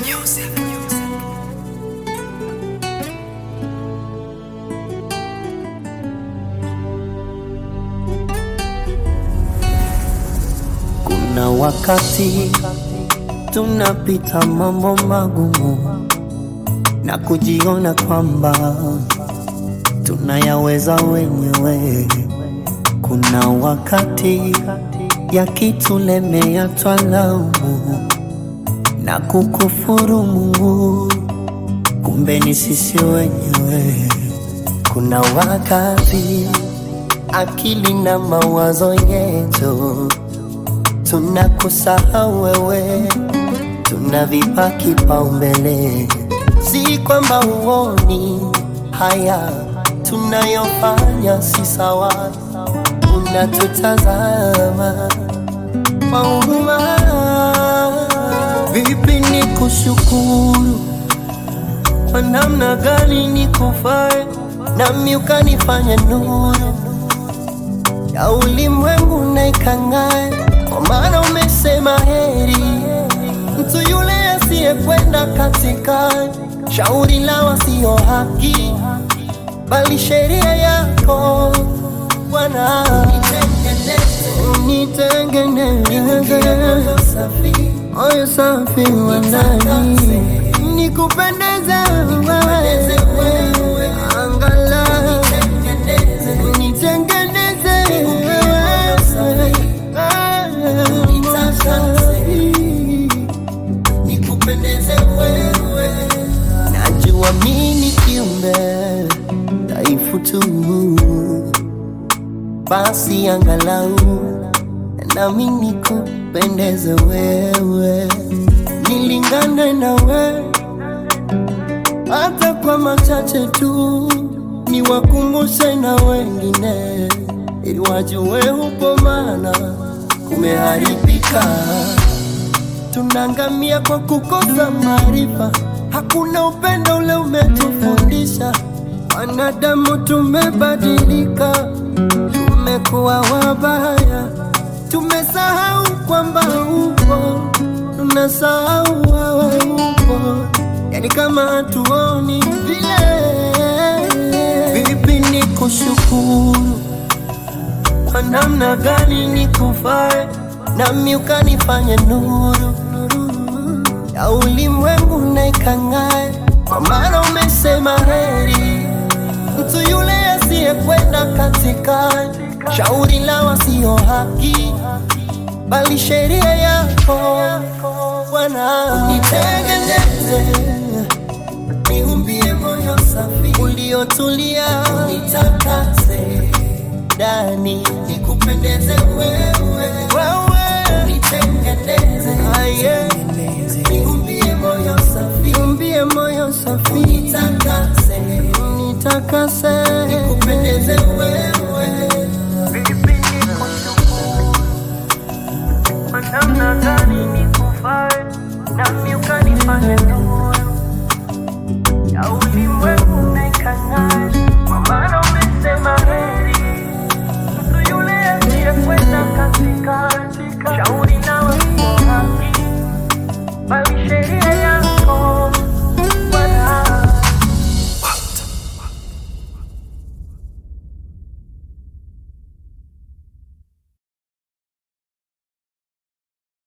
Kuna wakati tunapita mambo magumu na kujiona kwamba tunayaweza wenyewe. Kuna wakati yakitulemea twalaumu na kukufuru Mungu, kumbe ni sisi wenyewe. Kuna wakati akili na mawazo yetu tunakusahau wewe, tunavipa kipaumbele. Si kwamba huoni haya tunayofanya si sawa, unatutazama kwa huruma. Vipi ni kushukuru kwa namna gani nikufae, nami ukanifanya nuru ya ulimwengu na ikang'ae, kwa maana umesema heri mtu yule asiyekwenda katika shauri la wasio haki, bali sheria yako Bwana. Nitengeneze moyo safi wa ndani, nikupendeze wewe, angalau nitengeneze nikupendeze wewe. Najua mimi ni kiumbe dhaifu tu, basi angalau nami nikupendeze wewe, nilingane na wewe hata kwa machache tu, niwakumbushe na wengine, ili wajue upo, maana kumeharibika. Tunaangamia kwa kukosa maarifa, hakuna upendo ule umetufundisha. Wanadamu tumebadilika, tumekuwa wabaya, tumesahau kwamba upo, tunasahau wewe upo yani kama hatuoni vile. Vipi ni kushukuru kwa namna gani nikufae, nami ukanifanya nuru ya ulimwengu na ikang'ae, kwa maana umesema heri mtu yule asiyekwenda katika shauri la wasio haki, bali sheria yako Bwana. Nitengeneze niumbie moyo safi uliotulia, nitakase ndani, nikupendeze wewe, wewe nitengeneze, aye, niumbie moyo safi, niumbie moyo safi, nitakase, nitakase, nikupendeze wewe